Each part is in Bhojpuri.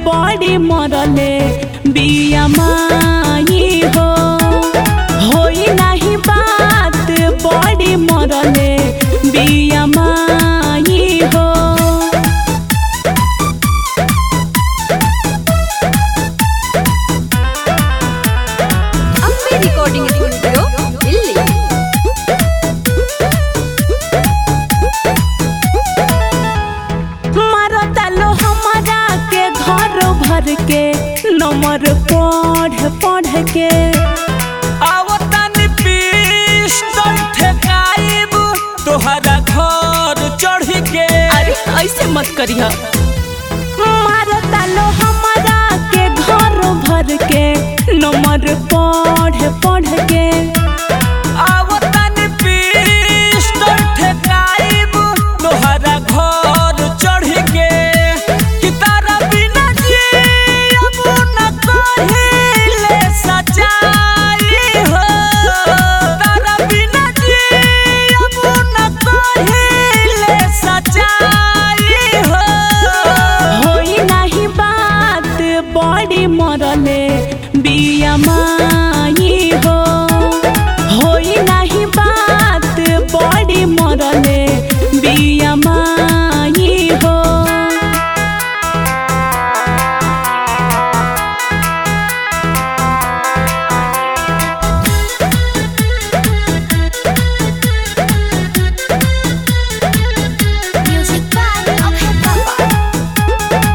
बड़ी मरले बिया माई हो होई नहीं बात बड़ी मरले बिया माई हो अम्बे रिकॉर्डिंग स्टूडियो दिल्ली मारता लो हमारा के घर भर के नंबर पढ़ पढ़ के आवतन पिस्टल ठेकाइब तोहरा घर चढ़ के अरे ऐसे मत करिया मारता लो हमारा के घर भर के नंबर पढ़ पढ़ के आवतन पिस्टल ठेकाइब तोहरा घर चढ़ के कि तारा बिना जियब न कहिले सच्चाई हो तारा बिना जियब न कहिले सच्चाई हो होई नहीं बात बड़ी मरले बिया माई हो होई नहीं बात बड़ी मरले बिया माई हो म्यूजिक बाय अभय बाबा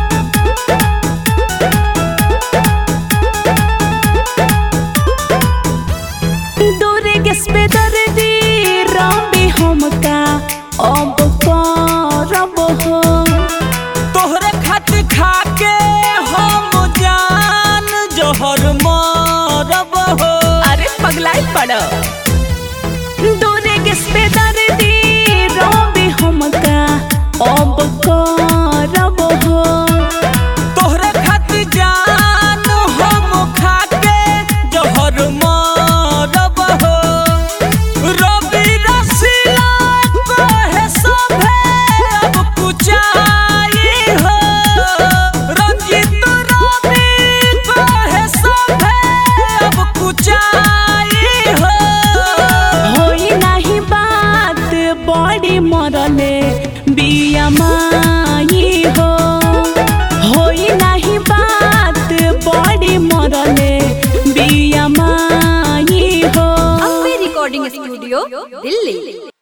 दूरे गैस पे दर्दी रबी हमका अब करब हो तोहरे खातिर खाके हम जान जहर मरब हो अरे पगलाई पड़ दूरे गैस पे दर्दी रबी हमका अब करब हो तोहरे खातिर जान हम खाके जहर मरब हो रवि रसीला कहे सभे अब कुचाई हो रंजित रवि कहे सभे अब कुचाई हो होई नहीं बात बड़ी मरले बिया माई हो होई नहीं बात बड़ी मरले बिया माई हो अम्बे रिकॉर्डिंग स्टूडियो दिल्ली